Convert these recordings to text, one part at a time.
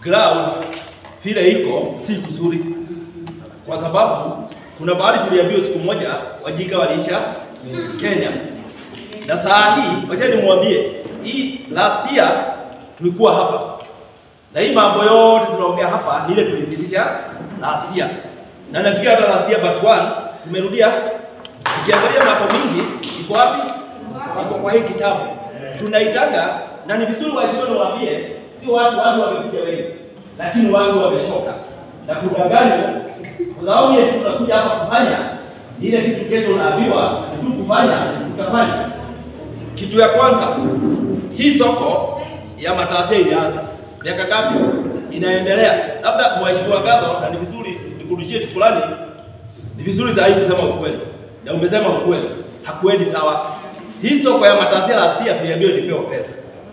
ground vile iko si kuzuri, kwa sababu kuna bahari tuliambiwa siku moja wajinga waliisha Kenya, na saa hii wacha nimwambie, hii last year tulikuwa hapa na hii mambo yote tunaongea hapa ni ile tulipitisha last year, na nafikiri hata last year but one tumerudia. Ukiangalia mambo mingi iko wapi? Iko kwa hii kitabu tunaitaga, na ni vizuri waheshimiwa niwaambie, si watu watu wamekuja wengi, lakini watu wameshoka na kudanganywa, kwa sababu ile kitu tunakuja hapa kufanya ni ile kitu kesho unaambiwa tu kufanya, utafanya. Kitu ya kwanza, hii soko ya matasia ilianza miaka ngapi? Inaendelea. Labda mheshimiwa Gadho, na ni vizuri nikurudishie fulani, ni vizuri zaidi kusema ukweli, na umesema ukweli, hakuendi sawa. Hii soko ya matasia last year tuliambiwa ilipewa pesa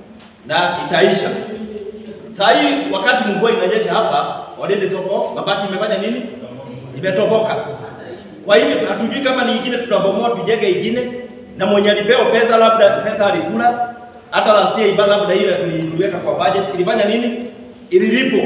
na itaisha. Saa hii wakati mvua inanyesha hapa, waliende soko, mabati imefanya nini? Imetoboka. Kwa hivyo hatujui kama ni ingine tutabomoa tujenge ingine, na mwenye alipewa pesa labda pesa alikula. Hata last year ibada labda ile tuliweka kwa budget ilifanya nini? Ililipo.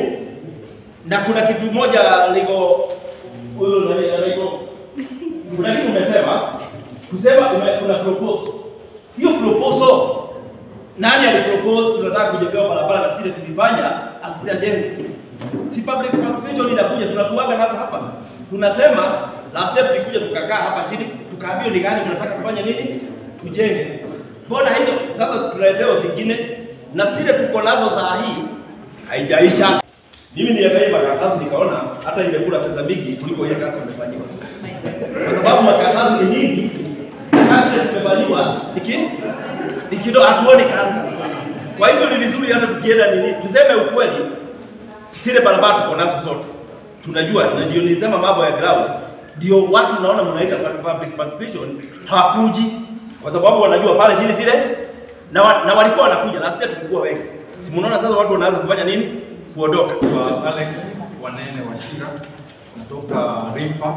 Na kuna kitu moja liko huyo nani anaiko kuna kitu umesema kusema ume, kuna proposal. Hiyo proposal nani alipropose tunataka kujengewa barabara na sile tulifanya asijajengwa. Si public participation inakuja tunakuaga nasa hapa. Tunasema last year tulikuja tukakaa hapa chini tukaambiwa ni gani tunataka kufanya nini? Tujenge. Mbona hizo sasa tunaletewa zingine na sile tuko nazo saa hii haijaisha. Mimi niangalie makaratasi nikaona hata imekula pesa mingi kuliko ile kazi imefanyiwa. Kwa sababu makaratasi ni nyingi, kazi imefanyiwa iki ikido hatuoni kazi. Kwa hivyo ni vizuri hata tukienda nini, tuseme ukweli, zile barabara tuko nazo zote tunajua, na ndio nilisema mambo ya ground, ndio watu naona mnaita public participation hawakuji kwa sababu wanajua pale chini vile na, wa, na walikuwa wanakuja last year tulikuwa wengi. Si mnaona sasa watu wanaanza kufanya nini? Kuondoka. Kwa Alex Wanene Washira kutoka Rimpa,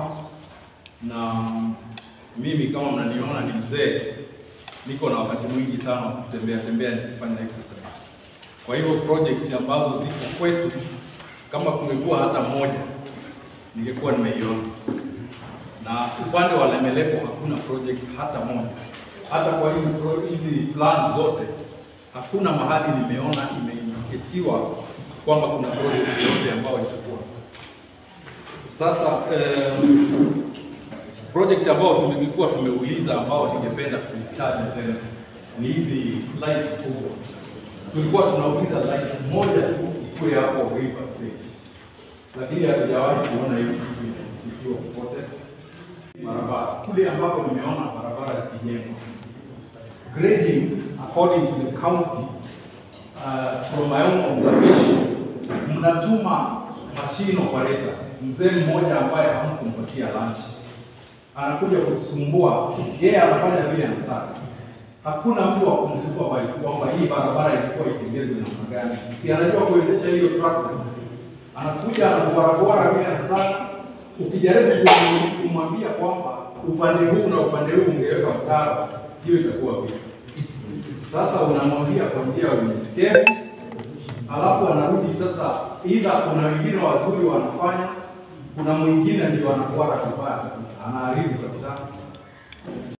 na mimi kama mnaniona ni mzee, niko na wakati mwingi sana wa kutembea tembea nikifanya exercise. Kwa hivyo project ambazo ziko kwetu, kama kungekuwa hata moja, ningekuwa nimeiona. Na upande wa Lemelepo hakuna project hata moja, hata kwa hizi pro- hizi plan zote hakuna mahali nimeona imeindiketiwa kwamba kuna project yoyote ambayo itakuwa sasa. Um, project ambayo tulikuwa tumeuliza ambao ningependa kuitaja tena ni hizi lights kubwa. Tulikuwa tunauliza light moja tu ikuwe hapo River State, lakini hatujawahi kuona hiyo kitu ikiwa popote. Barabara kule ambapo nimeona barabara zikijengwa grading according to the county uh, from my own observation, mnatuma machine operator mzee mmoja ambaye hamkumpatia lunch, anakuja kutusumbua. Yeye anafanya vile anataka, hakuna mtu wa kumsupervise kwamba hii barabara ilikuwa itengezwe namna gani. Si anajua kuendesha hiyo tractor, anakuja anakubarabara vile anataka. Ukijaribu kum- kumwambia kwamba upande huu na upande huu ungeweka mtaro, hiyo itakuwa vipi? Sasa unamwambia kwa njia ya unyenyekevu, alafu anarudi sasa, ila kuna wengine wazuri wanafanya, kuna mwingine ndio anakuwa kabaya kabisa, anaharibu kabisa.